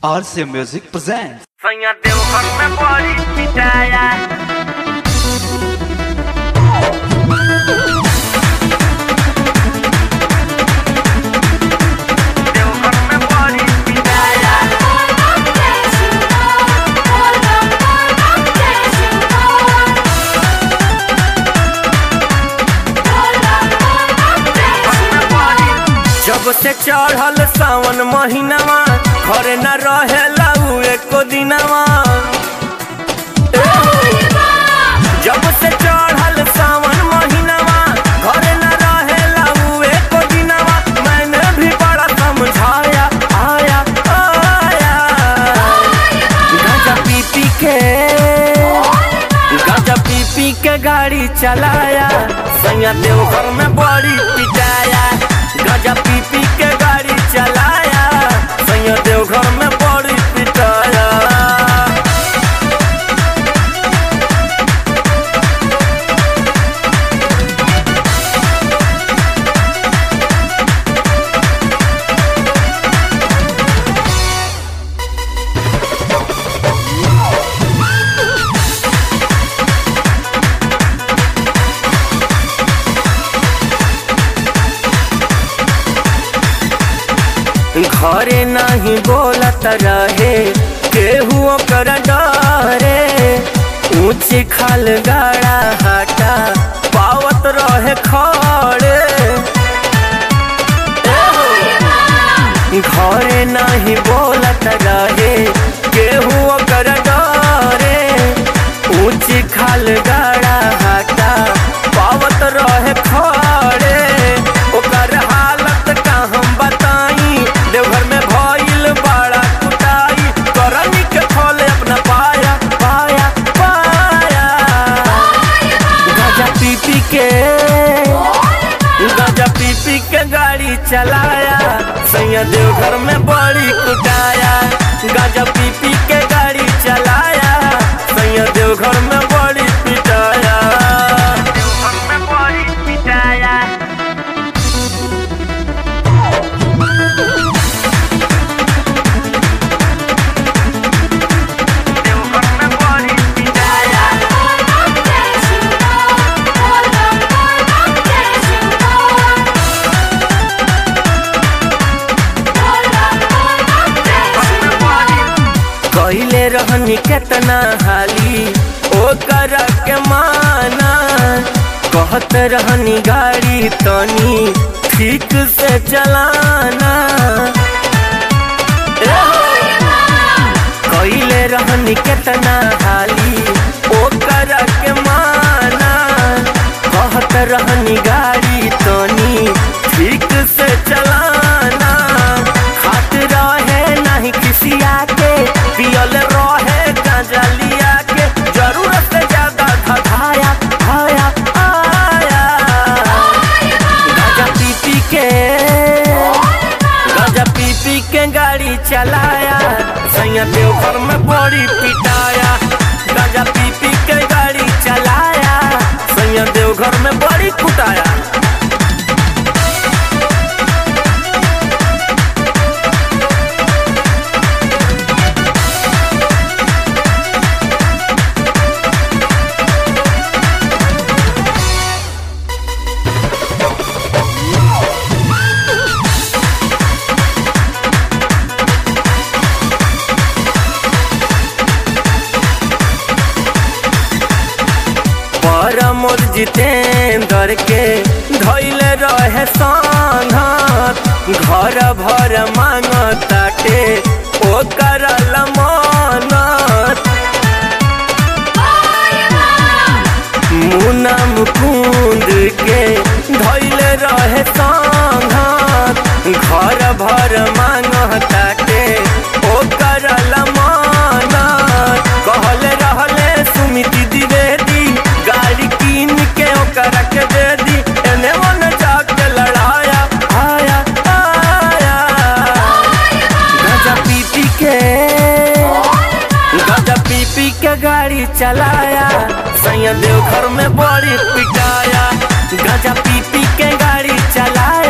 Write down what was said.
RC Music presents. Sonha teu rock na body pitaya Teu rock na body pitaya जब से चढ़ल सावन महीनावा घरे न रहेला उ एको दिनवा जब से चढ़ल सावन महीनावा घरे न रहेला उ एको दिनवा मैंने भी बड़ा समझाया आया आया गांजा पी पी के गांजा पी पी के गाड़ी चलाया सैया देवघर में बड़ी पिटाया गांजा पी पी के गाड़ी चलाया सैया देवघर में बड़ी पिटाया घरे नहीं बोलत रहे केहू ओकर डरे ऊंच खाल गाड़ा हटा पावत रहे खड़े घरे नहीं बोलत रहे केहू ओकर डरे ऊंच खाल गाड़ा हटा पावत रहे खड़े ओकर हालत का हम बताई देवघर में भइल बड़ा कुटाई करनी के फल अपना पाया पाया पाया गाजा पी पी के गाजा पी पी के गाड़ी चलाया सैया देवघर में बड़ी कुटाया गाजा पी पी के गाड़ी चलाया सैया देवघर में बड़ी पिटाया देवघर में बड़ी पिटाया देवघर में बड़ी पिटाया कहले रहनी केतना हाली ओकर के माना कहत रहनी गाड़ी तनी ठीक से चलाना कहले रहनी केतना हाली ओकर के माना कहत रहनी गाड़ी तनी ठीक से चलाना खात रहे नहीं किसिया के पियल रहे गांजा लिया के जरूरत से ज्यादा धधाया आया आया गांजा पी पी के गांजा पी पी के गाड़ी चलाया सैया देवघर में बड़ी पिटाया गांजा पी पी के गाड़ी चलाया सैया देवघर में बड़ी कुटाया परमोद जितेंद्र के धैले रहे संघत घर भर मांगताटे ओकर लमनत मुना मुकुंद के धैले रहे संघत घर भर मांगताटे ओकर लमनत कहले रहले सुमिति द्विवेदी गाड़ी कीन के ओकरा के दे दी एने मन जाके लड़ाया आया आया गाजा पी पी के गाजा पी पी के गाड़ी चलाया सैया देवघर में बड़ी पिटाया गाजा पी पी के गाड़ी चलाया